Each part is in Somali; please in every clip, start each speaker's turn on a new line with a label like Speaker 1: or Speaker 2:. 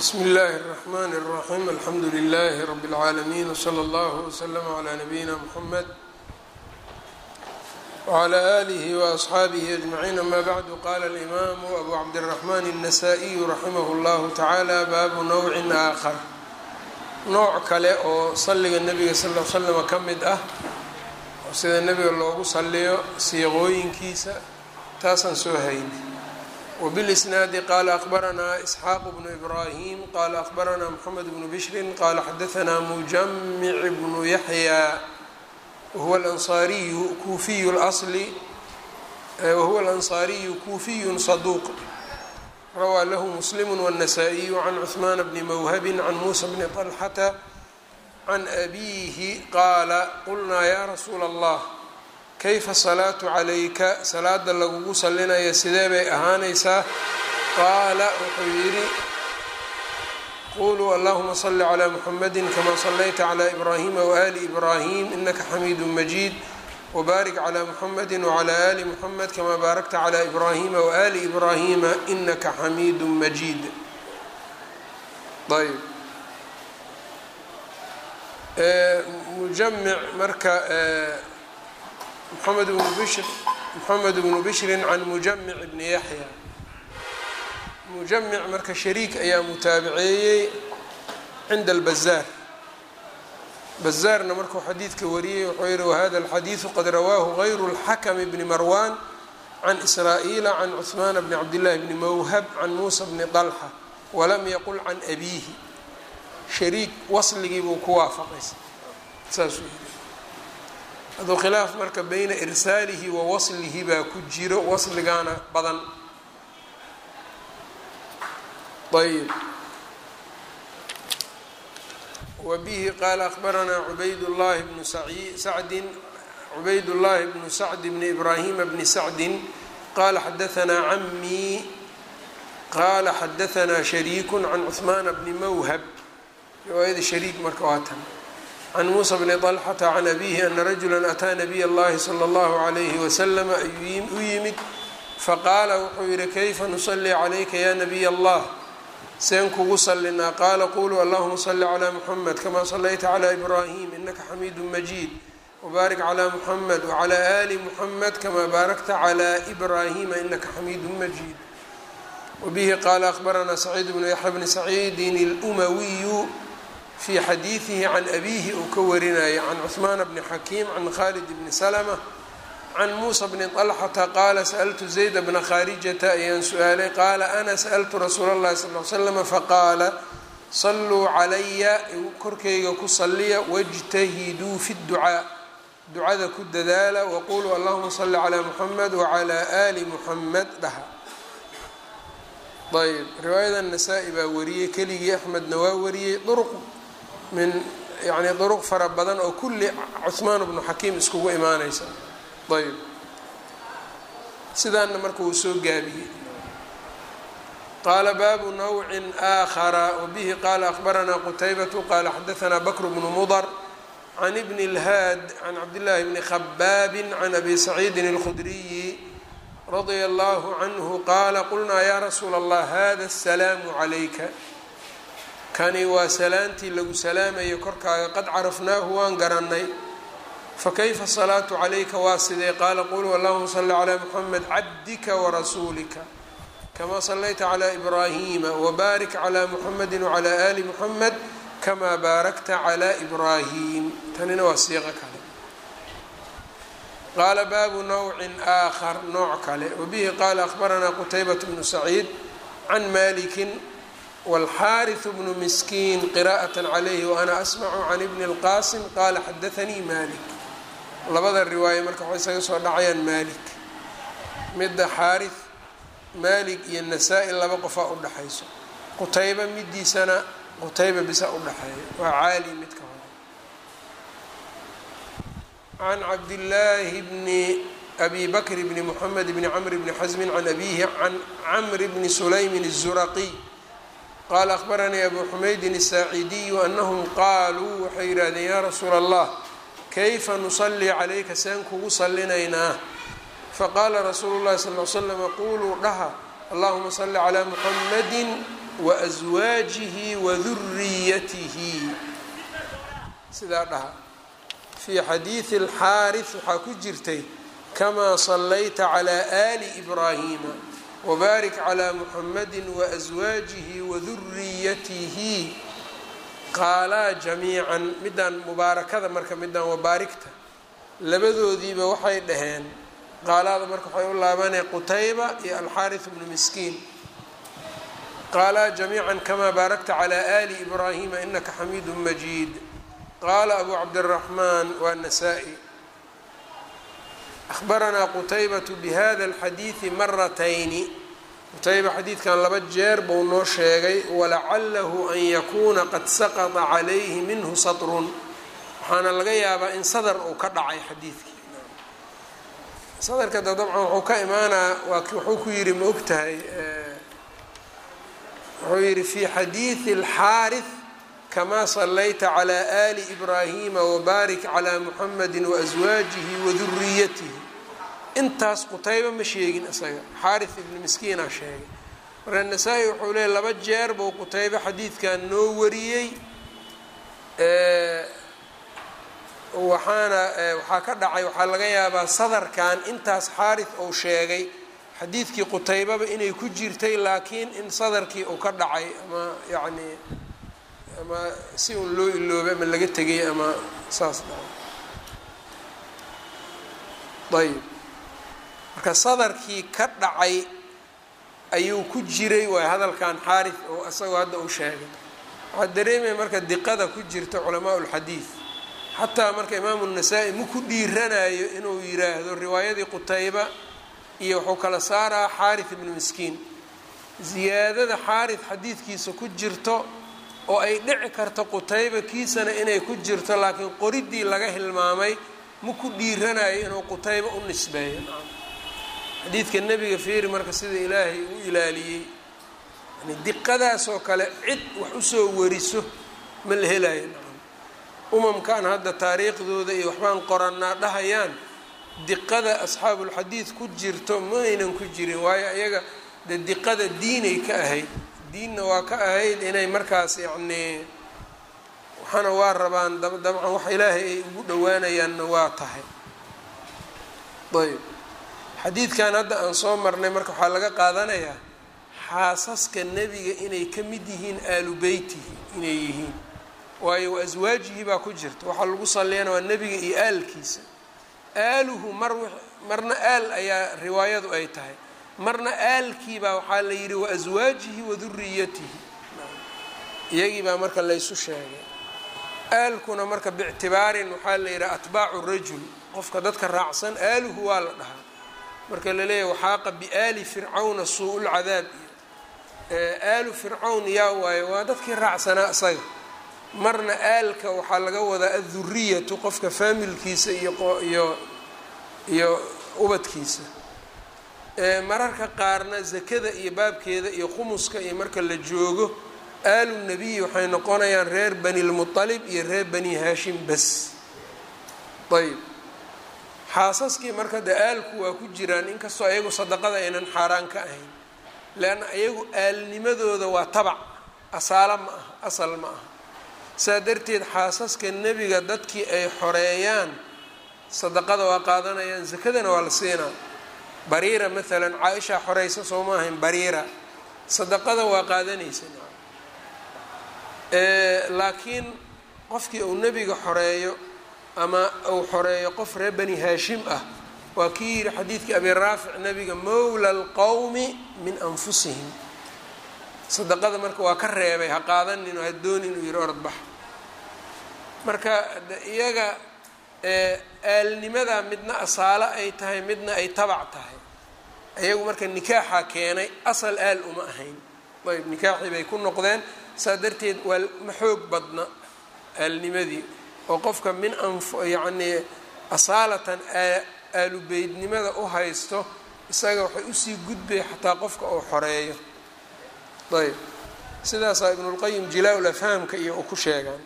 Speaker 1: bsmi اllahi الرحmn الرaxيm alxamdu لlh rb العaalمين وslى اllه وslm عlى نabيina mحamed وعlى آlih وأصxaabih أجمعين ama bعd qala الإmam أbu cabdالرحmn النsائي raximh اllah taعalى baabu nowci آkhar nooc kale oo saliga nebiga sal ll slm ka mid ah oo sida nebiga loogu saliyo siiqooyinkiisa taasaan soo haynay wbاlisnaadi qala akbaranaa isxaaq bnu ibrahim qala akbaranaa mxamed bnu bishrin qala xadaanaa mujamic bnu yaxya wahuwa alansaariyu kuufiyu اlasli wahuwa alansaariyu kuufiyu saduuq rawaa lahu muslimu wالnasaa-iyu can cuثmaan bni mawhabi can muusa bni طalxata can abiihi qaala qulnaa ya rasuula اllah kayfa salaatu calayka salaada lagugu salinaya sidee bay ahaanaysaa qaala wuxuu yidhi quluu allahuma salli calaa muxamadi kama sallayta calaa ibraahima waali ibraahim inaka xamiidu majiid wbaarik calaa muxamadi wcalaa ali muxamed kama baarakta calaa ibraahima waali ibraahima inaka xamiidu majiid ayb mujamic marka mxamed bnu bishr moxamed bnu bishrin can mujamic bni yaxya mujamic marka shariik ayaa mutaabiceeyey cinda albazaar bazaarna markuu xadiidka wariyey wuxuu yihi wahada alxadiidu qad rawaahu gayru اlxakm bni marwan can israa'iila can cuثmaan bni cabdillahi bni mawhab can muusa bni طalxa walam yaqul can abiihi shariik wasligii buu ku waafaqaysa saasuu yii aduu khilaaf marka beyna irsaalihi wa waslihi baa ku jiro wasligaana badan ayb wa bihi qaala akbaranaa cubayd llahi bnu sacdin cubayd llahi bnu sacd bni ibraahima bni sacdin qaala xadaanaa camii qaala xadaanaa shariiku can cuثmaana bni mawhab riwaayada shariik marka waa tan can muusa bni طalxata can abihi ana rajula ataa nabiy اllahi slى اllahu عalayhi waslm ayuu u yimid faqaala wuxuu yihi kayfa nusalii calayka ya nabiy allah seen kugu salinaa qaala quluu allahuma sali calى muxamed kama salayta calى ibrahim inaka xamiidu majiid wbaarik calى muxamed wclى ali muxamed kama baarakta calى ibrahima inaka xamiidu majiid wabihi qaala akbaranaa saciid bnu yaxya bni saciidin اlumawiyu fi xadiidihi can abiihi uu ka warinaya can cuثmaan bni xakiim can khalid bni slma can muusa bni طalxata qaala sa'ltu zayd bna khaarijata ayaan su-aalay qaala ana sa'ltu rasuula اllahi sal l slm faqaala saluu calaya korkayga ku saliya wاjtahiduu fi اdducaa ducada ku dadaala waquluu allahuma sali calى muxamed wclى ali muxamed dhaha ayb riwaayada nasaa-i baa wariyey keligii axmedna waa wariyey duruq min yani duruq fara badan oo kulli cuثmaan bnu xakiim iskugu imaaneysa ayb sidaana marka uu soo gaabiyey qaala baabu nawcin aakhara wabihi qaala akbaranaa qutaybatu qaala xadaanaa bakr bnu mudr can ibni اlhaad can cabdillaahi bni khabaabi can abi saciidin اlkhudriyi radia allahu canhu qaala qulnaa yaa rasuula allah hada asalaamu calayka kani waa salaantii lagu salaamayo korkaaga qad carafnaahu waan garannay fakayfa asalaatu calayka waa sidee qaala quluu allahuma salli calaa muxamed cabdika warasuulika kamaa sallayta calaa ibraahiima wabaarik calaa muxamedi wacalaa ali muxamed kamaa baarakta calaa ibraahim tanina waa siiqo kale qaala baabu nawcin aakhar nooc kale wabihi qaala akbaranaa qutaybat bnu saciid can malikin wاlxaariث bnu miskiin qira'aة calayhi waana asmacu can ibni اlqasim qaala xadaanii malik labada riwaaye marka waxay isaga soo dhacayaan malik midda xaariث malik iyo nasaa-i laba qofaa udhaxayso qutayba midiisana qutayba bisa udhaxeeya waa caali midka hore can cabdillaahi bni abi bakr bni mxamed bni cmr bni xasmin can abihi can camr bni sulaymin الzuraqiy qaala akbaranii abu xumaydin الsaaciidiyu anahum qaaluu waxay yidhahdeen yaa rasuula allah kayfa nusalii calayka seen kugu salinaynaa faqaala rasuulu llahi sal l slama quluu dhaha allahuma salli calaa muxamadi waaswaajihi waduriyatihi sidaa dhaha fii xadiidi alxaaris waxaa ku jirtay kamaa sallayta calaa aali ibraahiima wabaarik calaa muxamadi waaswaajihi waduriyatihi qaalaa jamiican midaan mubaarakada marka midaan wabaarigta labadoodiiba waxay dhaheen qaalaada marka waxay u laabanay qutayba iyo alxaaris bnu miskiin qaalaa jamiica kamaa baarakta calaa aali ibraahima inaka xamiidu majiid qaala abu cabdiraxmaan waa nasaa-i ahbaranaa qutaybatu bihada alxadiidi maratayni qutayba xadiidkan laba jeer buu noo sheegay walacalahu an yakuuna qad saqata calayhi minhu satrun waxaana laga yaabaa in sadar uu ka dhacay xadiidkii sadarka da dabcan wuxuu ka imaanaa waa wuxuu ku yidhi ma og tahay wuxuu yidhi fi xadiidi alxaaris kamaa sallayta calaa aali ibraahima wabaarik calaa muxamadi waaswaajihi waduriyatihi intaas qutayba ma sheegin isaga xaaris ibni miskiina sheegay marka nasaa-i wuxuu leeyay laba jeer buu qutaybe xadiidkan noo wariyey waxaana waxaa ka dhacay waxaa laga yaabaa sadarkan intaas xaaris uu sheegay xadiidkii qutaybaba inay ku jirtay laakiin in sadarkii uu ka dhacay ama yacni ama si un loo iloobay ama laga tegay ama saas dhacay ayb marka sadarkii ka dhacay ayuu ku jiray waay hadalkan xaaris oo isagoo hadda uu sheegay waxaa dareemaya marka diqada ku jirta culamaa ulxadiid xataa marka imaamu nasaa-i ma ku dhiiranayo inuu yiraahdo riwaayadii qutayba iyo wuxuu kala saaraa xaaris ibnu miskiin ziyaadada xaaris xadiidkiisa ku jirto oo ay dhici karto qutayba kiisana inay ku jirto laakiin qoridii laga hilmaamay ma ku dhiiranayo inuu qutayba u nisbeeyo xadiidka nebiga fiiri marka sida ilaahay u ilaaliyey yani diqadaasoo kale cid wax usoo wariso ma la helayo umamkan hadda taariikhdooda iyo waxbaan qorannaa dhahayaan diqada asxaabulxadiid ku jirto ma aynan ku jirin waayo iyaga de diqada diinay ka ahayd diinna waa ka ahayd inay markaas yacnii waxaana waa rabaan dabcan wax ilaahay ay ugu dhowaanayaanna waa tahay ayb xadiidkan hadda aan soo marnay marka waxaa laga qaadanayaa xaasaska nebiga inay ka mid yihiin aalu beytihi inay yihiin waayo wa aswaajihii baa ku jirta waxaa lagu salliyana waa nebiga iyo aalkiisa aaluhu mar marna aal ayaa riwaayadu ay tahay marna aalkiibaa waxaa la yidhi wa aswaajihi wa duriyatihi iyagii baa marka laysu sheegay aalkuna marka biictibaarin waxaa la yidhaha atbaacu rajul qofka dadka raacsan aaluhu waa la dhahaa marka la leeyahy waxaaqa biaali fircawna suu-ulcadaab iyo aalu fircawn yaa waayo waa dadkii raacsanaa isaga marna aalka waxaa laga wadaa adduriyatu qofka faamilkiisa iyo iyo iyo ubadkiisa mararka qaarna zakada iyo baabkeeda iyo khumuska iyo marka la joogo aalu nebiyi waxay noqonayaan reer bani lmutalib iyo reer bani haashim bas ayb xaasaskii marka de aalku waa ku jiraan inkastoo ayagu sadaqada aynan xaaraan ka ahayn leanna ayagu aalnimadooda waa tabac asaalo ma aha asal ma aha saa darteed xaasaska nebiga dadkii ay xoreeyaan sadaqada waa qaadanayaan sakadana waa la siinaa bariira maalan caa-ishaa xoreysa soo ma ahayn bariira sadaqada waa qaadanaysa laakiin qofkii uu nebiga xoreeyo ama uu xoreeyo qof reer bani haashim ah waa kii yihi xadiidkii abi raafic nebiga mowla alqowmi min anfusihim sadaqada marka waa ka reebay ha qaadanin oo ha doonin uu yihi orodbax marka iyaga aalnimada midna asaalo ay tahay midna ay tabac tahay iyagu marka nikaaxa keenay asal aal uma ahayn ayb nikaaxii bay ku noqdeen saa darteed waa ma xoog badna aalnimadii oo qofka min anf yacnii asaalatan aalubeydnimada u haysto isaga waxay usii gudbay xataa qofka uu xoreeyo ayb sidaasaa ibnulqayim jilaa-ul afhaamka iyo uu ku sheegaan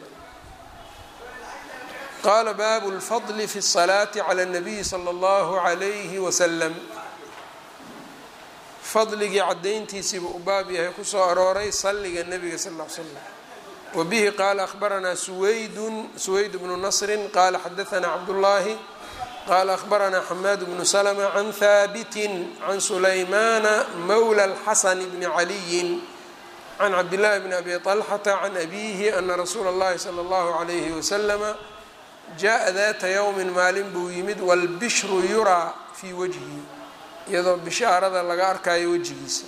Speaker 1: qaala baabu lfadli fi الsalaati calى الnabiyi slى اllahu عalayhi wasalam fadligii cadayntiisiiba u baab yahay kusoo arooray salliga nebiga sal ll ly slam wabihi qaala ahbaranaa suwaydun suwayd bnu nasrin qaala xadaanaa cabdullaahi qaala ahbaranaa xamaad bnu slma can haabitin can sulaymaana mawla alxasan bni caliyin can cabdillaahi bni abi طalxata can abiihi ana rasuula اllahi salى اllahu عalayhi waslama jaa daata yowmin maalin buu yimid walbishru yuraa fii wajhi iyadoo bishaarada laga arkayo wejigiisa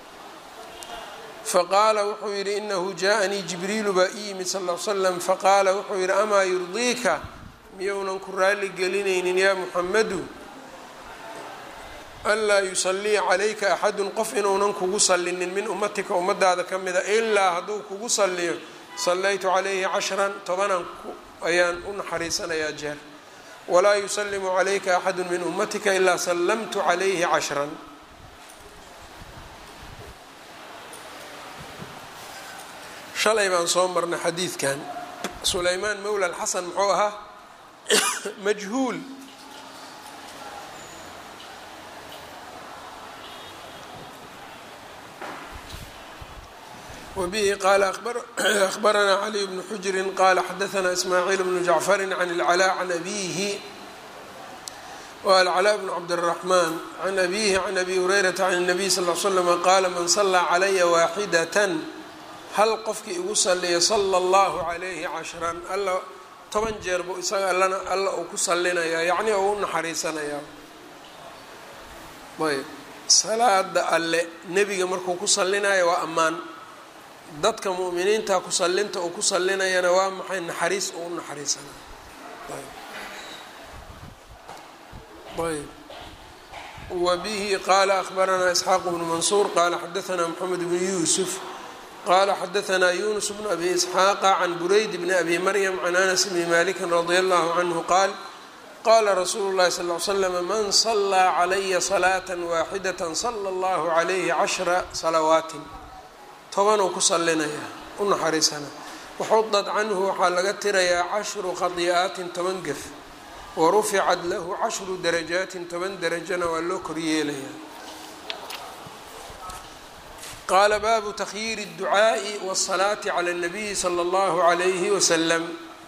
Speaker 1: faqaala wuxuu yidhi inahu jaaءanii jibriilu baa ii yimid sal l slam faqaala wuxuu yidhi amaa yurdiika miyounan ku raali gelinaynin yaa muxamadu anlaa yusaliya calayka axadun qof inuunan kugu sallinin min ummatika ummadaada ka mida ilaa hadduu kugu salliyo sallaytu calayhi cashran tobanan ayaan u naxariisanayaa jeer walaa yusalimu calayka axadu min ummatika ilaa sallamtu calayhi cashran shalay baan soo marnay xadiidkan sulaymaan mowla alxasan muxuu ahaa majhuul wbihi qaala ahbaranaa caliy bnu xujrin qaala xadaanaa ismaaciil bnu jacfari can ilcalaa can abiihi alcalaa bnu cabdiraxmaan can abiihi can abi hurayrata can nabiy sal l slama qaala man salaa calaya waaxidatan hal qofkii igu saliya sala allahu calayhi cashran alla toban jeer buu isaga allana alla uu ku salinayaa yacni oo u naxariisanayaa ayb salaada alle nebiga markuu ku salinayo waa ammaan dadka mu'miniinta ku sallinta uu ku sallinayana waa maxay naxariis uu u naxariisanaya ayb wa bihi qaala ahbaranaa isxaaq bnu mansuur qaala xadaanaa moxamed bnu yuusuf qala xadaanaa yunus bnu abi isxaaqa can burayd bni abi maryam can anas bni maliki radi allahu canhu qaal qala rasuulu llahi sal l slm man salaa calaya salaata waaxidata sala allahu calayhi cashra salawaatin tobanuu ku sallinaya u naxariisana waxudad canhu waxaa laga tirayaa cashru khadi'aatin toban gef wa ruficat lahu cashru darajaatin toban darajana waa loo koryeelayaa qaala baabu takhyiiri اdducaaءi wالsalaati calى الnabiyi slى اllahu عalayhi wasalam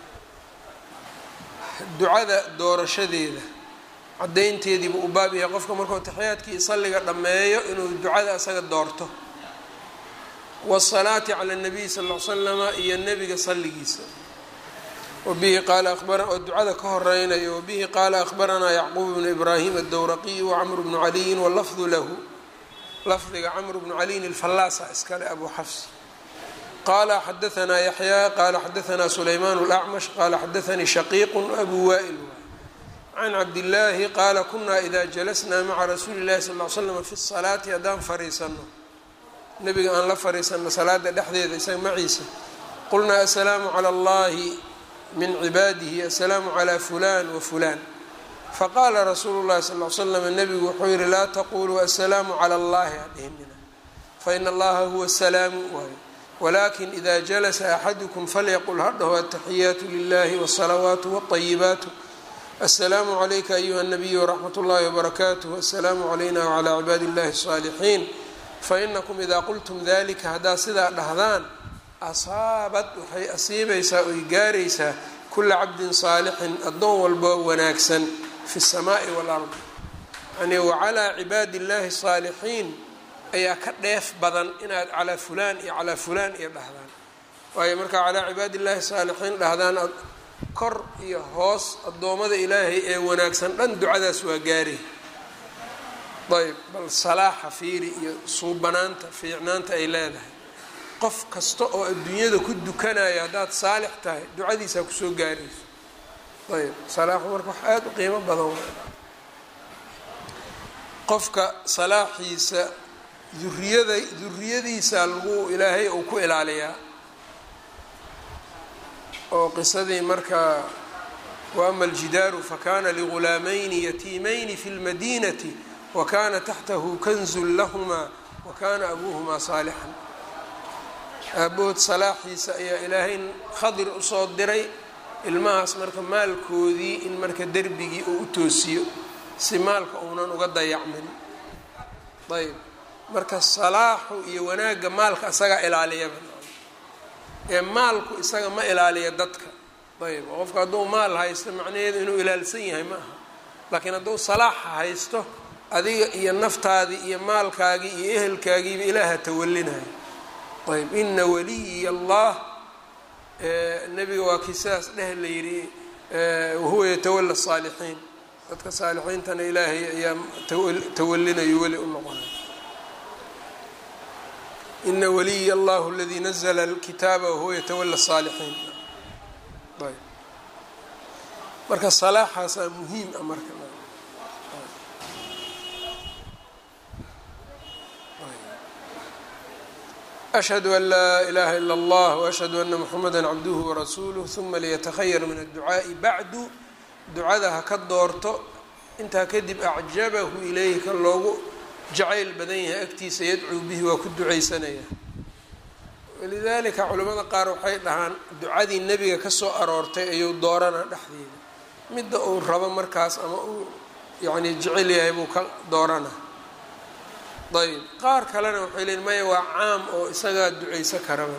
Speaker 1: ducada doorashadeeda cadaynteediiba u baab yahay qofka markuu taxiyaadkii salliga dhammeeyo inuu ducada isaga doorto wالsalaati calى الnabiyi sal l slama iyo nebiga salligiisa wabihi qaala oo ducada ka horeynayo wabihi qaala ahbaranaa yacquub bnu ibraahim aلdowraqiy wacmr bnu caliyin wlafdu lahu lafdiga cmr bnu caliyin alfallaasa iskale abu xafs qaala xadaanaa yaxyaa qaala xadaanaa sulaymaan اlacmash qaala xadaanii shaqiiq abu wa'il can cabdillaahi qaala kunaa ida jalasnaa maca rasuuli اllahi sal l slam fi salaati haddaan fariisano nebiga aan la fariisano salaada dhexdeeda isaga maciisa qulnaa asalaamu calى اllahi min cibaadihi asalaamu calى fulan wa fulan faqaala rasuulu llahi sal l slam nebigu wuxuu yihi laa taquluu asalaamu cala allahi hadhihnina faina allaha huwa salaamu waayo walakin ida jalasa axadukum falyaqul hadhaho ataxiyaatu lilahi wالsalawaatu wالطayibaatu asalaamu calayka ayuha الnabiyu wraxmat اllahi wbarakaatuh asalaamu calayna wclى cibaadi اllahi الصaalixiin fainakum ida qultum dalika haddaad sidaa dhahdaan asaabad waxay asiibaysaa oy gaaraysaa kula cabdin saalixin addoon walboo wanaagsan fi الsamaai wاlard yani wacalaa cibaadi اllahi الsaalixiin ayaa ka dheef badan inaad calaa fulaan iyo calaa fulaan iyo dhahdaan waayo markaa calaa cibaadi اllahi الsaalixiin dhahdaan kor iyo hoos addoommada ilaahay ee wanaagsan dhan ducadaas waa gaari ayb bal salaaxa fiiri iyo suubanaanta fiicnaanta ay leedahay qof kasta oo adduunyada ku dukanaya haddaad saalix tahay ducadiisaa kusoo gaarayso ayb salaaxu marka wax aada u qiimo badan wa qofka salaaxiisa duriyada duriyadiisa lagu ilaahay uu ku ilaaliyaa oo qisadii marka waama aljidaaru fakana ligulaamayni yatiimayni fi lmadinati wakana taxtahu kanzun lahumaa wakana abuuhumaa saalixan aabood salaaxiisa ayaa ilaahay khadir usoo diray ilmahaas marka maalkoodii in marka derbigii uu u toosiyo si maalka uunan uga dayacmin ayb marka salaaxu iyo wanaagga maalka isagaa ilaaliyaba ee maalku isaga ma ilaaliya dadka ayb qofka hadduu maal haysto macnaheedu inuu ilaalsan yahay ma aha laakiin hadduu salaaxa haysto adiga iyo naftaadii iyo maalkaagii iyo ehelkaagiiba ilaaha tawalinayo ayb ina waliyi allah nebiga waa kii sidaas dheh la yidhi wahuwa yatawala saalixiin dadka saalixiintana ilaahay ayaa tawalinayo weli u noqonay ina waliy allahu aladii nazla alkitaaba wahuwa yatawala saalixiin ayb marka salaaxaasaa muhiim ah marka ashhadu an laa ilaha ila allah waashhadu ana muxamada cabduhu warasuuluh uma liyatakhayar min adducaa'i bacdu ducada ha ka doorto intaa kadib acjabahu ilayhi ka loogu jacayl badan yahay agtiisa yadcuu bihi waa ku ducaysanaya walidaalika culimmada qaar waxay dhahaan ducadii nebiga kasoo aroortay ayuu dooranaa dhexdeeda midda uu rabo markaas ama uu yacni jecel yahay buu ka dooranaa ayb qaar kalena waxay leeyiin maya waa caam oo isagaa ducayso karaba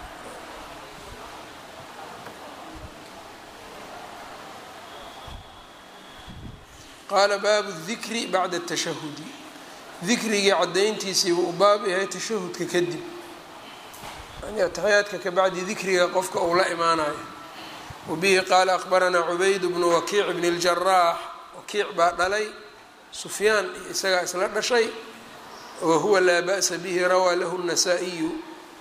Speaker 1: qaala baabu dikri bacda tashahudi dikrigii caddayntiisiiba uu baab yahay tashahudka kadib yani ataxiyaadka kabacdi dikriga qofka uu la imaanayo wabihi qaala akbaranaa cubayd bnu wakiic bni اljaraax wakiic baa dhalay sufyaan iyo isagaa isla dhashay wahuwa laa ba'sa bihi rawaa lahu الnasaa-iyu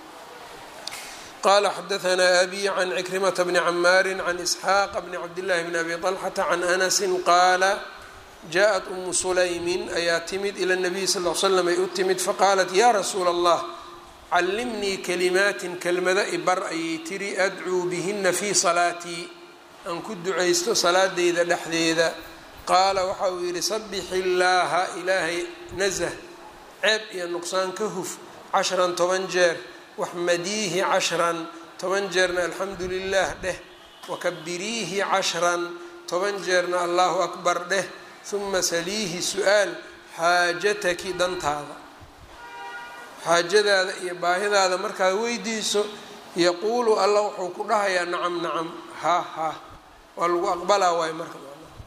Speaker 1: qala xadaanaa abi can cikrimata bni camaari can isxaaqa bni cabdillahi bni abi طalxata can anasi qaala jaءat umu sulaymin ayaa timid ila nabiy sal l slam ay u timid faqaalat ya rasuula allah callimnii kalimaatin kelmado ibar ayay tiri adcuu bihina fii salaatii aan ku ducaysto salaadeyda dhexdeeda qaala waxa uu yidhi sabix illaaha ilaahay nasah ceeb iyo nuqsaan ka huf cashran toban jeer waxmadiihi cashran toban jeerna alxamdu lilah dheh wakabiriihi cashran toban jeerna allahu akbar dheh huma saliihi su-aal xaajataki dantaada xaajadaada iyo baahidaada markaad weydiiso yaquulu alla wuxuu ku dhahayaa nacam nacam ha ha waa lagu aqbalaa waayo marka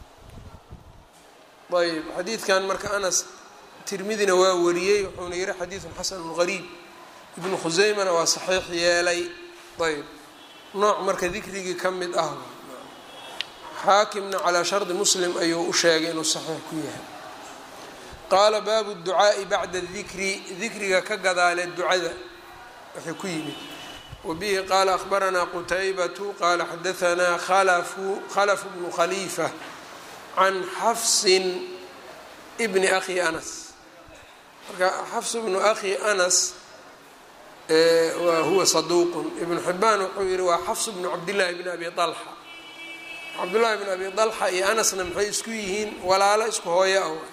Speaker 1: ayb xadiidkan marka anas tirmidina waa wariyey wuxuuna yihi xadiidun xasanun gariib ibnu khuseymana waa saxiix yeelay ayb nooc marka dikrigii ka mid ah xaakimna calaa shardi muslim ayuu u sheegay inuu saxiix ku yahay qaala baabu ducaa'i bacda dikri dikriga ka gadaale ducada waxay ku yimid wabihi qaala akhbaranaa qutaybatu qaala xadaanaa khalafu khalafu bnu khaliifa can xafsin bni akhi anas marka xafs bnu akhi anas huwa saduuqun ibnu xibaan wuxuu yihi waa xafs bnu cabdillaahi bni abi alxa cabdullaahi bn abi dalxa iyo anasna maxay isku yihiin walaalo isku hooyo ah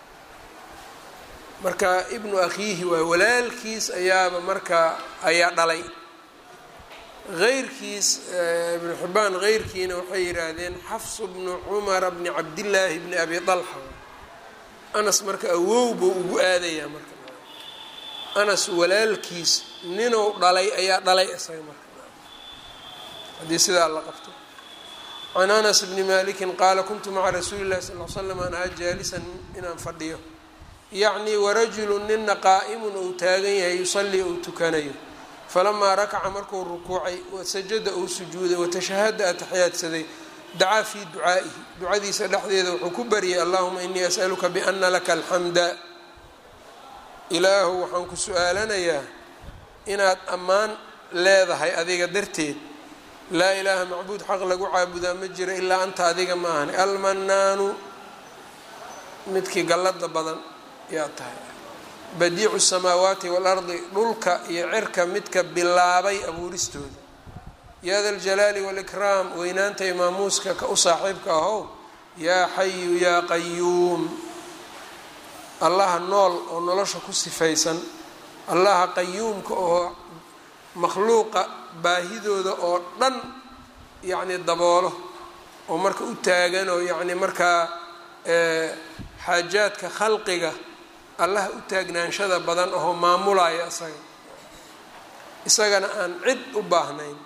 Speaker 1: marka ibnu akhiihi waay walaalkiis ayaaba marka ayaa dhalay heyrkiis ibnu xibaan heyrkiina waxay yidhaahdeen xafsu bnu cumara bni cabdillaahi bni abi dalxa anas marka awow buu ugu aadayaa marka anas walaalkiis ninuu dhalay ayaa dhalay isaga marka haddii sidaa la qabto can anas bni maliki qaala kuntu maca rasuuli llahi sal l slam an ahaa jaalisan inaan fadhiyo yacnii warajulu nina qaa'imun ou taagan yahay yusallii ou tukanayo falamaa rakaca markuu rukuucay wasajada ou sujuuday watashahada ataxiyaadsaday dacaa fii ducaa'ihi ducadiisa dhexdeeda wuxuu ku baryay allahuma inii as'aluka biana laka alxamda ilaahu waxaan ku su-aalanayaa inaad ammaan leedahay adiga darteed laa ilaaha macbuud xaq lagu caabudaa ma jiro ilaa anta adiga ma ahani almanaanu midkii gallada badan yaa tahay badiicu samaawaati waalardi dhulka iyo cirka midka bilaabay abuuristooda yaa da ljalaali waalikraam weynaanta imaamuuska ka u saaxiibka ahow yaa xayu yaa qayuum allaha nool oo nolosha ku sifaysan allaha qayuumka oo makhluuqa baahidooda oo dhan yacni daboolo oo marka u taagan oo yacni markaa xaajaadka khalqiga allaha u taagnaanshada badan oo maamulaya isaga isagana aan cid u baahnayn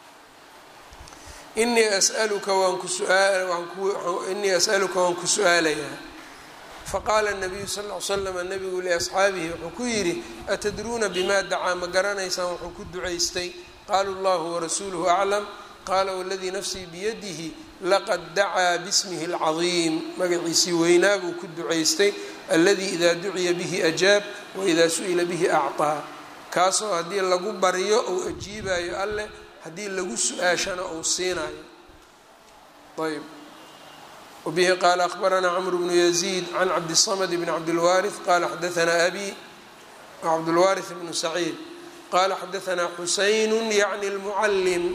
Speaker 1: inii asaluka waan ku suaainii as'aluka waan ku su-aalayaa faqaala nabiyu sal l slama nabigu liasxaabihi wuxuu ku yidhi atadruuna bima dacaa ma garanaysaan wuxuu ku ducaystay qaaluu llahu warasuuluhu aclam qaala waladii nafsii biyadihi laqad dacaa bismihi اlcadiim magaciisii weynaa buu ku ducaystay alladii idaa duciya bihi ajaab waidaa su-ila bihi acطaa kaasoo haddii lagu baryo ou ajiibayo alleh haddii lagu su-aashana ou siinayo ayb wbihi qaala akhbaranaa cmr bnu yaziid can cabdiلsamd bn cabdilwaariث qala xadaanaa abi cabdulwaariث bnu saciid qala xadaanaa xusayn yعni اlmucalim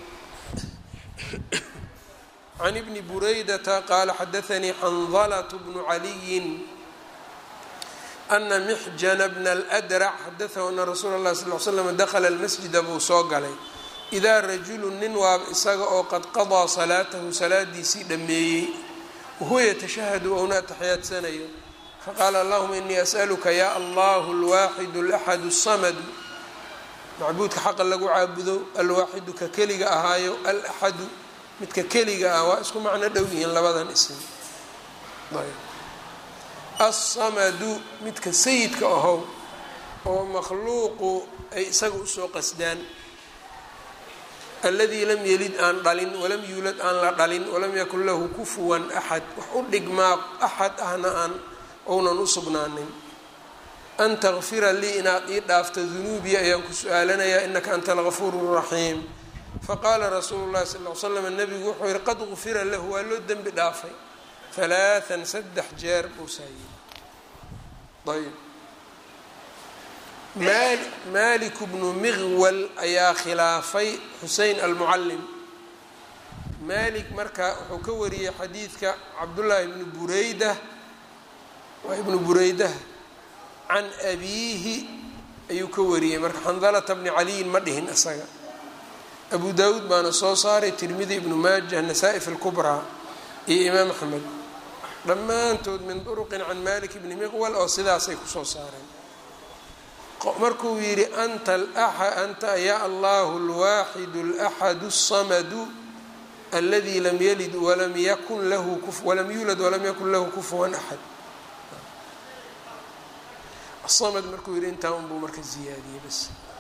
Speaker 1: can ibni buraydata qaala xadaanii xandalة bnu caliyi ana mxjana bna اlأdrac xadaahu ana rasuula اlahi sal l slm dakla اlmasjida buu soo galay idaa rajulu nin waaba isaga oo qad qadaa salaatahu salaadiisii dhammeeyey wahuwa yatashahadu ouna ataxiyaadsanayo faqaala allahuma inii as'aluka ya allahu alwaaxidu alaxadu asamadu macbuudka xaqa lagu caabudo alwaaxidu ka keliga ahaayo alaxadu midka keliga ah waa isku macno dhow yihiin labadan ism alsamadu midka sayidka ahow oo makhluuqu ay isaga usoo qasdaan alladii lam yelid aan dhalin walam yuulad aan la dhalin walam yakun lahu kufuwan axad wax u dhigmaa axad ahna aan ounan u sugnaanin an takfira lii inaad ii dhaafto dunuubii ayaan ku su-aalanayaa inaka anta algafuuru raxiim faqaala rasuulu llahi sal l slam nabigu wuxuu yihi qad gufira lahu waa loo dembi dhaafay halaaan saddex jeer buu saayey ayb malik bnu miqwal ayaa khilaafay xusein almucalim malik marka wuxuu ka wariyey xadiidka cabdullaahi bnu bureyda waa ibnu bureydah can abiihi ayuu ka wariyey marka xandalata bni caliyin ma dhihin isaga abu daawuud baana soo saaray tirmidi ibnu maajah nasaa-i fi lkubraa iyo imaam axmed dhammaantood min duruqin can malik bni miqwal oo sidaasay kusoo saareen markuu yidhi anta anta ya allahu alwaaxidu alaxadu asamadu aladi lam yalid walam yakun lahu walam yuulad walam yakun lahu kufuwan axad asamad markuu yidhi intaa unbuu marka ziyaadiyey bas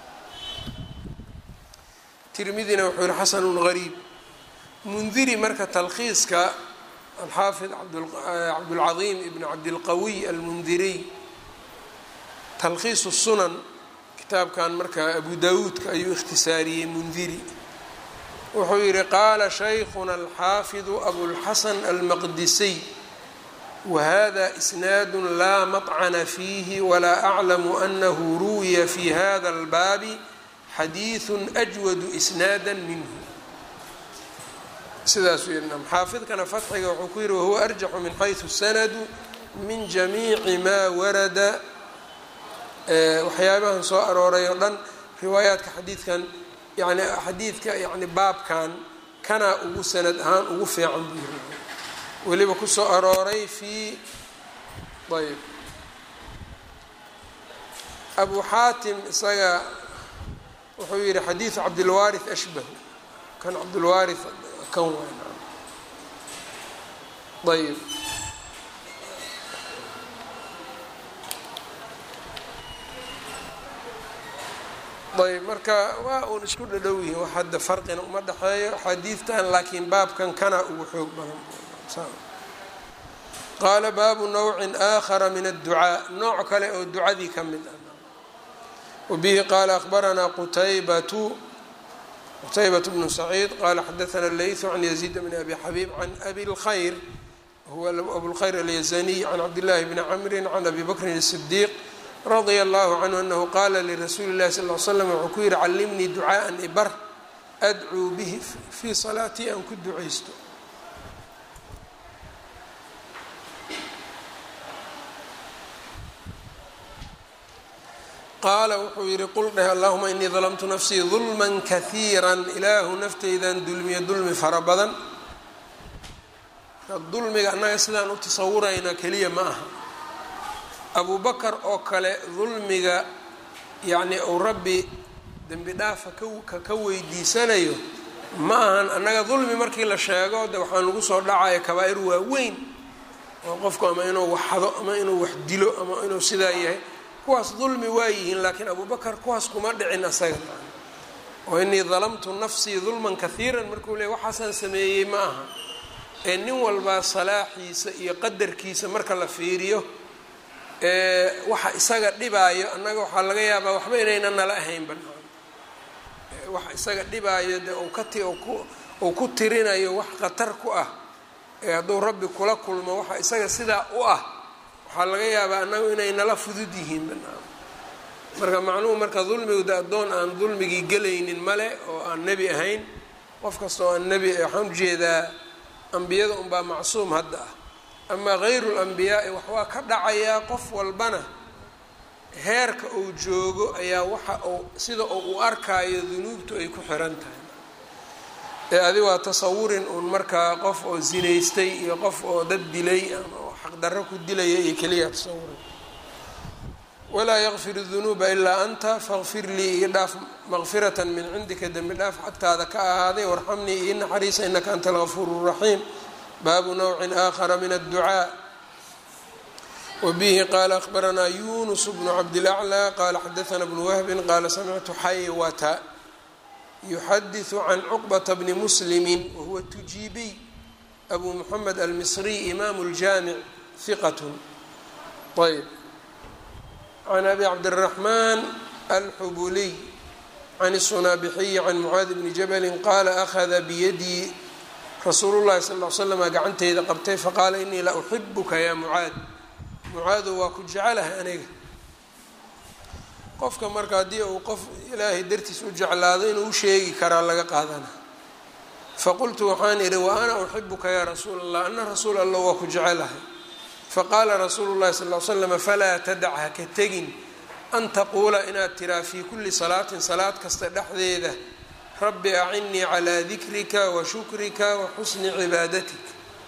Speaker 1: tirmidina wuxuu yihi xasanun gariib mundiri marka talkhiiska alxaafid cabdulcadiim ibn cabdilqawiy almundiriy talkhiisu sunan kitaabkan marka abu dawuudka ayuu ikhtisaariyey mundiri wuxuu yihi qaala shaykhuna alxaafidu abulxasan almaqdisiy wahada isnaadu laa maطcana fiihi walaa aclamu anahu ruwiya fi hada albaabi xadiiثu ajwadu isnaada minhu sidaasuu yihi xaafidkana fatxiga wuxuu ku yihi wahuwa arjaxu min xayثu sanadu min jamiici maa warada waxyaabahan soo arooray oo dhan riwaayaadka xadiidkan yani xadiidka yani baabkan kanaa ugu sanad ahaan ugu fiican buu yiri weliba kusoo arooray fii ayb abu xaatim isaga wuxuu yihi xadiidu cabdilwaarith ashbahu kan cabdilwaarith kan wayn ayb ayb marka waa uun isku dhadhow yihiin wax hadda farqina uma dhexeeyo xadiidtan laakiin baabkan kana ugu xoog badan qaala baabu nawcin aakhara min adducaa nooc kale oo ducadii ka mid ah wabihi qaala akhbaranaa qutaybatu qutaybatu bnu saciid qaala xadaana leytu can yaziid bni abi xabiib can abi lkhayr huwa abulkhayr alyazaniy can cabdillahi bni camrin can abi bakrin الsidiiq radia allahu canhu anahu qaala lirasuuli llahi sal l slam wuxuu ku yihi callimnii ducaaan ibar adcuu bihi fii salaatii aan ku ducaysto qaala wuxuu yihi qul dheh allahuma inii dalamtu nafsii dulman kahiira ilaahu nafteydan dulmiya dulmi fara badan dulmiga annaga sidaan u tasawurayna keliya ma aha abubakar oo kale dulmiga yacni uu rabbi dembi dhaafa ka ka weydiisanayo ma ahan annaga dulmi markii la sheego de waxaan lagu soo dhacaya kabaa-ir waaweyn oo qofku ama inuu wax hado ama inuu wax dilo ama inuu sidaa yahay kuwaas dulmi waa yihiin laakiin abubakar kuwaas kuma dhicin asaga oo inii dalamtu nafsii dulman kahiiran markuu leey waxaasaan sameeyey ma aha ee nin walbaa salaaxiisa iyo qadarkiisa marka la fiiriyo waxa isaga dhibaayo annaga waxaa laga yaabaa waxba inayna nala ahayn banaan waxa isaga dhibaayo de uu ka ti uu ku tirinayo wax khatar ku ah ee hadduu rabbi kula kulmo waxa isaga sidaa u ah waxaa laga yaabaa annagu inay nala fudud yihiin banaan marka macnuhu marka dulmigu de addoon aan dulmigii gelaynin male oo aan nebi ahayn qof kasta oo aan nebi waxaan ujeedaa ambiyada unbaa macsuum hadda ah amaa hayru lambiyaai wax waa ka dhacayaa qof walbana heerka uu joogo ayaa waxa uu sida uu u arkaayo dunuubtu ay ku xiran tahay ee adi waa tasawurin uun markaa qof oo zinaystay iyo qof oo dad dilay ama xaqdarro ku dilaya iyo keliya tasawurin walaa yakfir dunuuba ilaa anta faqfir lii ii dhaaf maqfiratan min cindika dembi dhaaf xagtaada ka ahaaday warxamnii ii naxariisa inaka anta algafuuru raxiim baabu nawcin aakhara min adducaa wabihi qaala akhbaranaa yunus bnu cabdilaclى qaala xadaana bnu wahbin qaala samictu xaywata yuxadiثu can cuqbata bni muslimi wahuwa tujiibiy abu muxamed almisriy imaamu اljaamic hiqat ayb can abi cabdالraxmaan alxubuliy can الsunaabixiyi can mucaadi bni jabali qaala akhada biyadii rasuulu llahi sal l slama gacanteyda qabtay faqaala inii la uxibuka yaa mucaad mucaadow waa ku jecelahay aniga qofka marka haddii uu qof ilaahay dartiis u jeclaado inuu u sheegi karaa laga qaadana faqultu waxaan idhi wa ana uxibuka yaa rasuul allah ana rasuul allah waa ku jecelahay faqaala rasuulu llahi sal l slama falaa tadac ha ka tegin an taquula inaad tiraa fii kulli salaatin salaad kasta dhexdeeda rabbi acinnii calaa dikrika wa shukrika wa xusni cibaadatik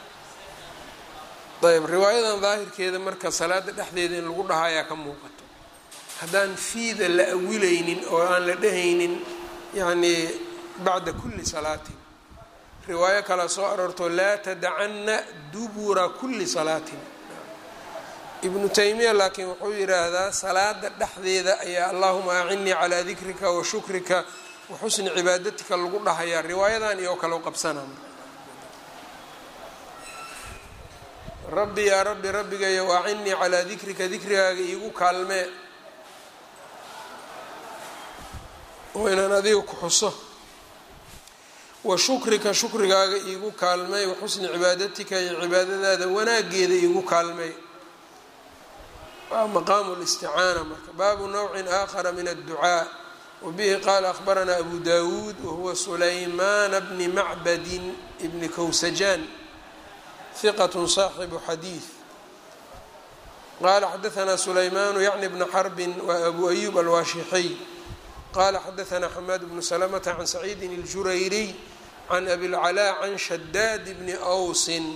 Speaker 1: ayb riwaayadan daahirkeeda marka salaada dhexdeeda in lagu dhahayaa ka muuqato haddaan fiida la awilaynin oo aan la dhehaynin yacnii bacda kulli salaatin riwaayo kala soo aroorto laa tadacanna dubura kulli salaatin ibnu taymiya laakiin wuxuu yidhaahdaa salaada dhexdeeda ayaa allahuma acinnii calaa dikrika wa shukrika wa xusni cibaadatika lagu dhahayaa riwaayadan iyo kale qabsanaa rabbi yaa rabbi rabbigayow acinnii calaa dikrika dikrigaaga iigu kaalmee oo inaan adiga ku xuso wa shukrika shukrigaaga iigu kaalmey wa xusni cibaadatika iyo cibaadadaada wanaageeda iigu kaalmey waa maqaamu listicaana marka baabu nawcin aakhara min adducaa wabihi qaala akhbaranaa abu dawuud wahuwa sulaymaana bni macbadin bni kowsajaan hiqat saaxibu xadiid qala xadaanaa sulaymaanu yacni bna xarbin wa abu ayub alwaashixiy qala xadaanaa xamaad bnu salamata can saciidin اljurayriy can abilcalaa can shadaad bni awsin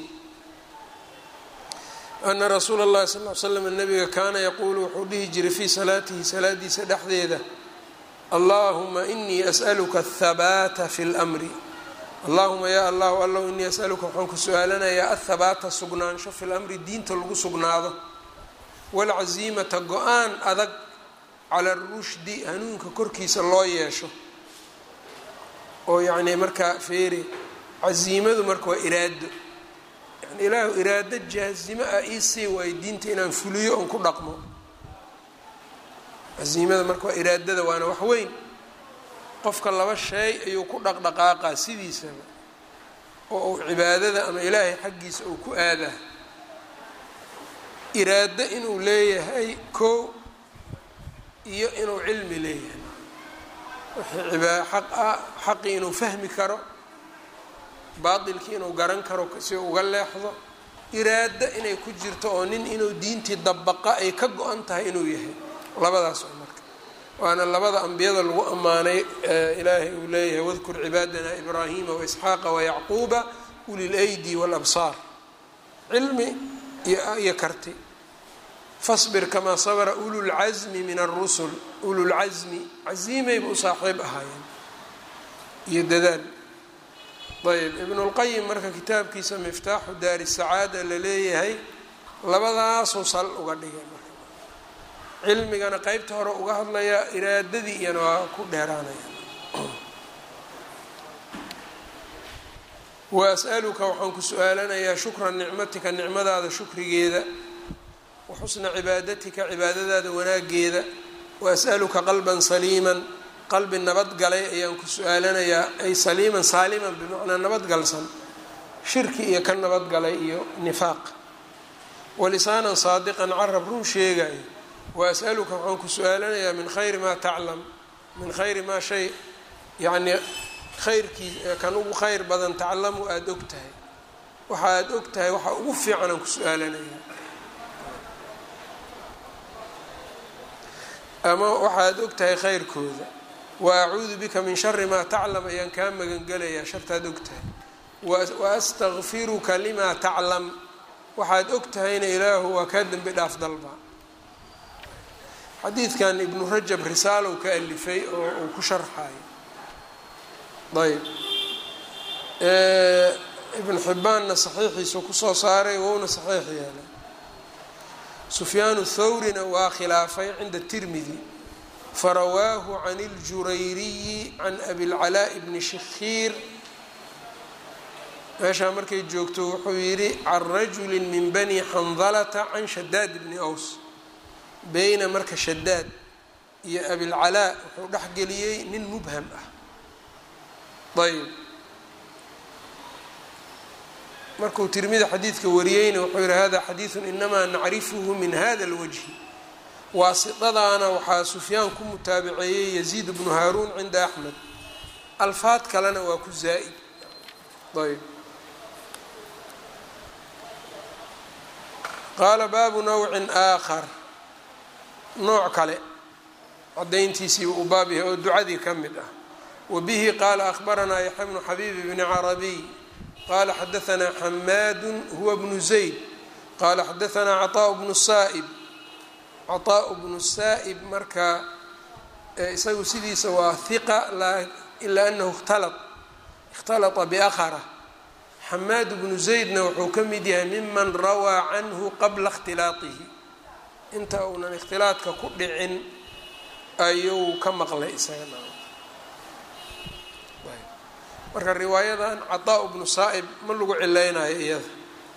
Speaker 1: ana rasuula اllahi sal l slam nabiga kaana yaquulu wuxuu dhihi jiray fii salaatihi salaadiisa dhexdeeda allahuma inii as'aluka ahabaata fi lmri allahuma yaa allahu allow inii asaluka waxaan ku su-aalanayaa athabaata sugnaansho fi lamri diinta lagu sugnaado waalcaziimata go-aan adag cala arushdi hanuunka korkiisa loo yeesho oo yacnii markaa feeri casiimadu marka waa iraado yani ilaahu iraado jaazimo ah iisii waayo diinta inaan fuliyo oon ku dhaqmo casiimada marka waa iraadada waana wax weyn qofka laba shay ayuu ku dhaqdhaqaaqaa sidiisaba oo uu cibaadada ama ilaahay xaggiisa uu ku aadaa iraado inuu leeyahay koo iyo inuu cilmi leeyahay wixii ibaa xaq ah xaqii inuu fahmi karo baatilkii inuu garan karo si uga leexdo iraado inay ku jirto oo nin inuu diintii dabaqa ay ka go-an tahay inuu yahay labadaas oo marka waana labada ambiyada lagu ammaanay ilaahay uu leeyahay wadkur cibaadana ibraahima waisxaaqa wayacquuba uli lydi walabsaar cilmi iyo karti fasbir kamaa sabra ululcasmi min arusul ululcasmi casiimayba u saaxiib ahaayeen iyo dadaal ayb ibnulqayim marka kitaabkiisa miftaaxu daari sacaada la leeyahay labadaasuu sal uga dhigay marka cilmigana qeybta hore uga hadlaya iraadadii iyana waa ku dheeraanaya wa as'aluka waxaan ku su-aalanayaa shukra nicmatika nicmadaada shukrigeeda wa xusna cibaadatika cibaadadaada wanaageeda wa as'aluka qalban saliiman qalbi nabadgalay ayaan ku su-aalanayaa ay saliiman saaliman bimacnaa nabadgalsan shirki iyo ka nabadgalay iyo nifaaq walisaanan saadiqan carab run sheegayo wa as'aluka waxaan ku su-aalanayaa min khayri maa taclam min khayri maa shay yacnii khayrkii kan ugu khayr badan taclamu aada og tahay waxa aada og tahay waxa ugu fiican aan ku su-aalanayaa ama waxaad og tahay khayrkooda wa acuudu bika min shari maa taclam ayaan kaa magangelayaa shartaad og tahay wa astakfiruka limaa taclam waxaad og tahayna ilaahu waa kaa dembi dhaaf dalba xadiidkan ibnu rajab risaalow ka alifay oo uu ku sharxayo ayb ibn xibbaanna saxiixiisu kusoo saaray wouna saxiix yeelay sufyaanu thawrina waa khilaafay cinda tirmidi farawaahu can اljurayriyi can abilcalaaءi bni shikhiir meeshaa markay joogto wuxuu yidhi can rajuli min bani xandalata can shadaad bni aws beyna marka shadaad iyo abilcalaa wuxuu dhexgeliyey nin mubham ah ayb markuu tirmida xadiidka wariyeyna wuxuu yihi hada xadiidu inamaa nacrifuhu min hada اlwajhi waasidadaana waxaa sufyaan ku mutaabaceeyey yaziid bnu haaruun cinda axmed alfaad kalena waa ku zaa'id ayb qaala baabu nawcin aakhar nooc kale cadayntiisii uu baab yahay oo ducadii ka mid ah wbihi qaala ahbaranaa yaxya bnu xabiib bni carabiy qala xadaanaa xamaadu huwa bnu zayd qala xadaanaa caطaaء bnu saa'ib caطaaء bnu saa'ib marka isagu sidiisa waa hiqa ilaa anahu اkhtalط اkhtalطa biakhara xamaad bnu zaydna wuxuu ka mid yahay miman rawaa canhu qabla اkhtilaaطihi inta uunan ikhtilaaطka ku dhicin ayuu ka maqlay isaga marka riwaayadan caطaaء bnu saa'ib ma lagu cilaynayo iyada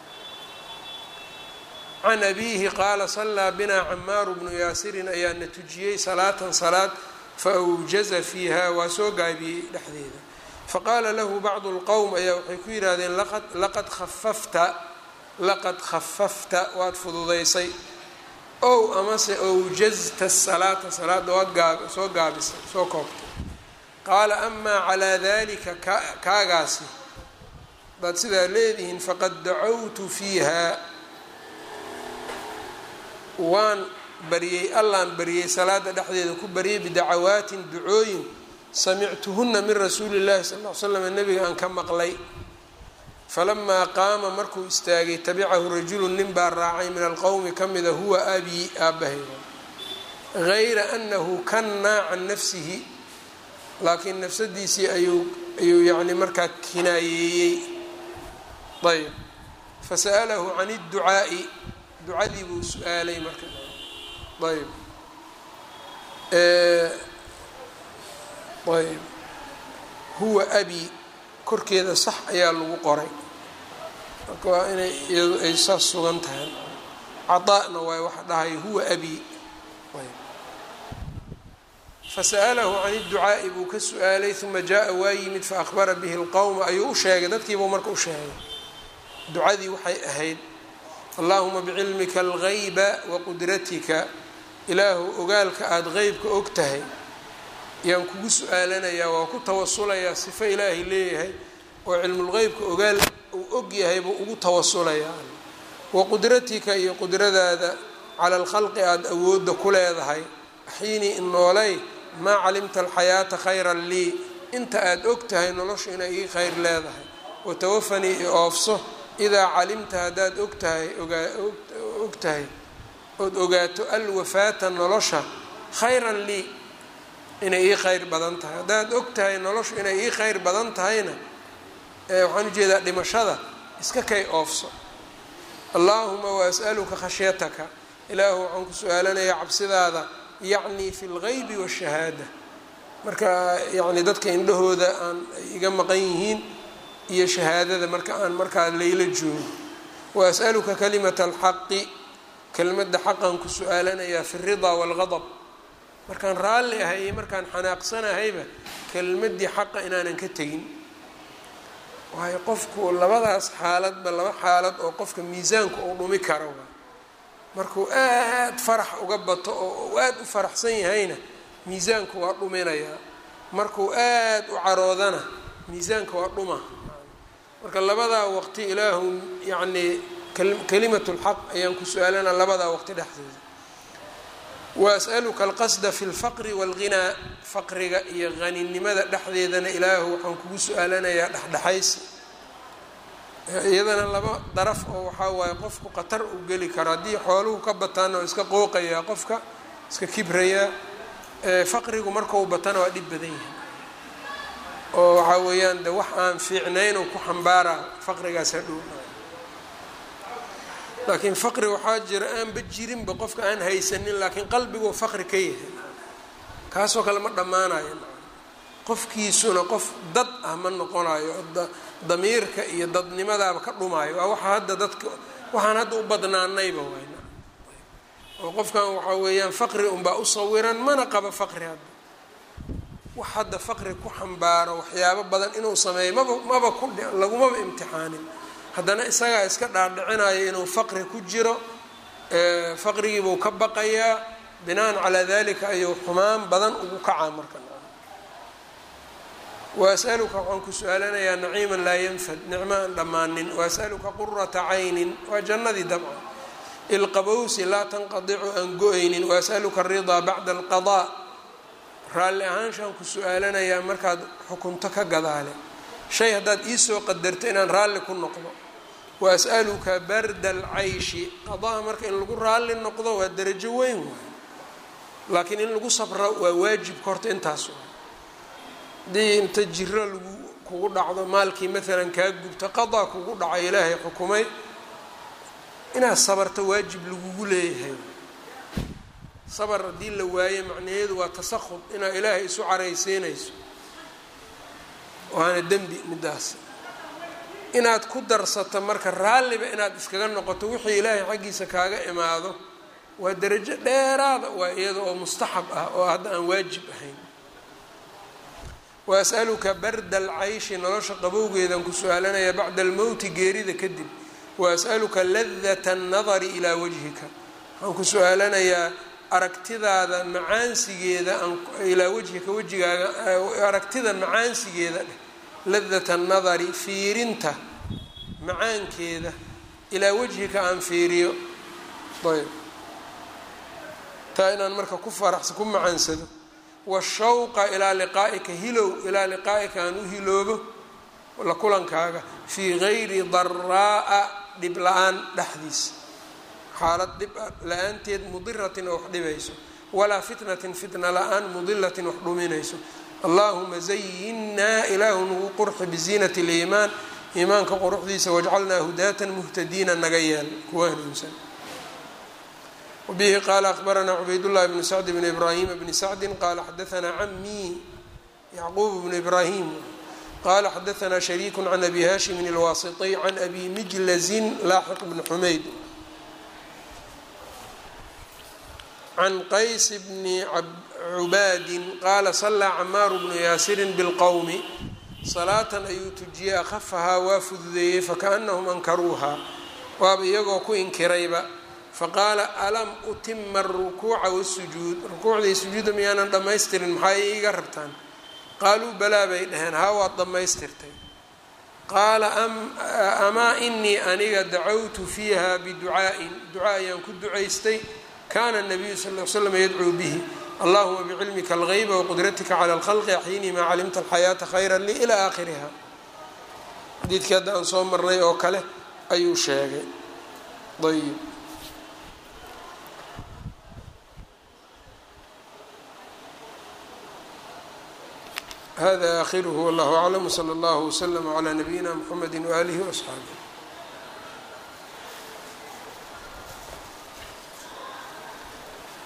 Speaker 1: can abiihi qaala salaa binaa camaaru bnu yaasirin ayaa na tujiyey salaatan salaad faawjaza fiiha waa soo gaabiyey dhexdeeda faqaala lahu bacdu اlqowm ayaa waxay ku yidhaahdeen laqad khafafta laqad khafafta waad fududaysay ow amase awjazta salaata salaada waad gaa soo gaabisay soo koobtay qaala amaa calaa dalika kaagaasi hadaad sidaa leedihiin faqad dacawtu fiiha waan baryey allaan baryey salaada dhexdeeda ku baryey bidacawaatin ducooyin samictuhuna min rasuuli llahi sal l slam nabiga aan ka maqlay falamaa qaama markuu istaagay tabicahu rajulu nin baa raacay min alqowmi ka mida huwa abii aabahayda gayra anahu kannaa can nafsihi laakiin nafsadiisii ayuu ayuu yacni markaa kinaayeeyey ayb fasa'alahu can اdducaa'i ducadii buu su-aalay marka ayb ayb huwa abi korkeeda sax ayaa lagu qoray marka waa inay iyadu ay saas sugan tahay caطaa'na waay waxa dhahay huwa abi ayb fasa'alahu can اdducaa'i buu ka su-aalay uma jaa waa yimid faahbara bihi اlqowma ayuu u sheegay dadkiibuu marka u sheegay ducadii waxay ahayd allahuma bicilmika algayba waqudratika ilaahu ogaalka aada qeybka og tahay yaan kugu su-aalanayaa waa ku tawasulayaa sifo ilaahay leeyahay oo cilmulqeybka ogaal uu og yahay buu ugu tawasulayaa waqudratika iyo qudradaada cala alkhalqi aada awoodda ku leedahay axiinii inoolay maa calimta alxayaata khayran lii inta aada og tahay noloshu inay ii khayr leedahay watawafanii i oofso idaa calimta haddaad og tahay og tahay ood ogaato alwafaata nolosha khayran lii inay ii khayr badan tahay haddaad og tahay noloshu inay ii khayr badan tahayna waxaan ujeedaa dhimashada iska kay oofso allaahuma waas'aluka khashyataka ilaahu waxaan ku su-aalanayaa cabsidaada yacni fi lgaybi waashahaada marka yacni dadka indhahooda aan iga maqan yihiin iyo shahaadada marka aan markaa layla joogo waas'aluka kalimata alxaqi kelmadda xaqan ku su-aalanayaa fi alridaa waalgadab markaan raalli ahay iyo markaan xanaaqsanahayba kelmaddii xaqa inaanan ka tegin waayo qofku labadaas xaaladba laba xaalad oo qofka miisaanka uu dhumi karo waa markuu aad farax uga bato oo uu aad u faraxsan yahayna miisaanku waa dhuminayaa markuu aad u caroodana miisaanka waa dhuma marka labadaa waqti ilaahu yacnii kalimat lxaq ayaan ku su-aalana labadaa waqti dhexdooda waas'aluka alqasda fi lfaqri waalghinaa faqriga iyo haninimada dhexdeedana ilaahu waxaan kugu su-aalanayaa dhexdhexaysi iyadana laba daraf oo waxaa waaye qofku khatar u geli karo haddii xooluhu ka bataan oo iska qooqayaa qofka iska kibrayaa faqrigu markau batana waa dhib badan yahay oo waxaa weeyaan de wax aan fiicnayn oo ku xambaaraa faqrigaas hadhow laakiin faqri waxaa jira aanba jirinba qofka aan haysanin laakiin qalbiguu faqri ka yahay kaasoo kale ma dhammaanayo qofkiisuna qof dad ah ma noqonayo damiirka iyo dadnimadaaba ka dhumaayo waa waxa hadda dadka waxaan hadda u badnaanayba waay oo qofkan waxaa weeyaan faqri unbaa u sawiran mana qaba faqri hadda wax hadda faqri ku xambaaro waxyaabo badan inuu sameeyo maba maba ku lagumaba imtixaanin haddana isagaa iska dhaadhicinayo inuu faqri ku jiro faqrigiibuu ka baqayaa binaan calaa dalika ayuu xumaan badan ugu kacaa marka waas'aluka waxaan ku su-aalanayaa naciiman laa yanfad nicmo aan dhammaanin waas'aluka qurata caynin waa jannadii dabcan ilqabowsi laa tanqadicu aan go-aynin waas'aluka aridaa bacda alqadaa raalli ahaanshaan ku su-aalanayaa markaad xukunto ka gadaale shay haddaad iisoo qadarto inaan raalli ku noqdo waas'aluka barda alcayshi qadaa marka in lagu raalli noqdo waa darajo weyn waay laakiin in lagu sabro waa waajibka horta intaas waay haddii inta jiro lagu kugu dhacdo maalkii maalan kaa gubto qadaa kugu dhacay ilaahay xukumay inaad sabarto waajib lagugu leeyahay sabar haddii la waaye macnaheedu waa tasahud inaad ilaahay isu caraysiinayso waana dembi midaas inaad ku darsato marka raalliba inaad iskaga noqoto wixii ilaahay xaggiisa kaaga imaado waa darajo dheeraada waa iyada oo mustaxab ah oo hadda aan waajib ahayn waas'aluka barda alcayshi nolosha qabowgeedan ku su-aalanayaa bacda almowti geerida kadib waas'aluka ladata annadari ilaa wajhika waxaan ku su-aalanayaa aragtidaada macaansigeeda ilaa wajhika wejigaaga aragtida macaansigeeda dheh ladata annadari fiirinta macaankeeda ilaa wajhika aan fiiriyo ayb taa inaan marka ku faraxsa ku macaansado washawqa ilaa liqaa'ika hilow ilaa liqaa'ika aan u hiloobo la kulankaaga fii gayri daraa'a dhib la-aan dhexdiisa xaalad dhib la-aanteed mudiratin oo wax dhibayso walaa fitnatin fitna la-aan mudilatin wax dhuminayso allahuma zayinnaa ilaahu nagu qurxi biziinati liimaan iimaanka quruxdiisa wajcalnaa hudaatan muhtadiina naga yeel kuwa hanuunsan wbihi qaala akbaranaa cubaydullahi bnu sacd bn ibraahima bni sacdi qaala xadaanaa camii yacquub bnu ibraahim qala xadaanaa shariiku can abi haashimin alwaasitiy can abi mijlazin laaxiq bni xumayd can qays bni cubaadin qaala salaa camaaru bnu yaasirin bilqowmi salaatan ayuu tujiyey akhafahaa waa fududeeyey fakaanahum ankaruuha waaba iyagoo ku inkirayba faqaala alam utima arukuuca wasujuud rukuucdii sujuudda miyaanan dhammaystirin maxaa iiga rabtaan qaaluu balaa bay dhaheen haa waad dhammaystirtay qaala amaa inii aniga dacawtu fiiha biducaa'in ducaa ayaan ku ducaystay kana nabiyu sal l slam yadcuu bihi allahuma bicilmika algeyba waqdratika cala alkhalqi axyinii maa calimta alxayaata khayra lii ilaa aakhiriha xadiidkii hadda aan soo marnay oo kale ayuu sheegay ayb hada akhiruhu wallahu aclam wsala allahu wslama calaa nabiyina mxamedi waaalihi waasxaabih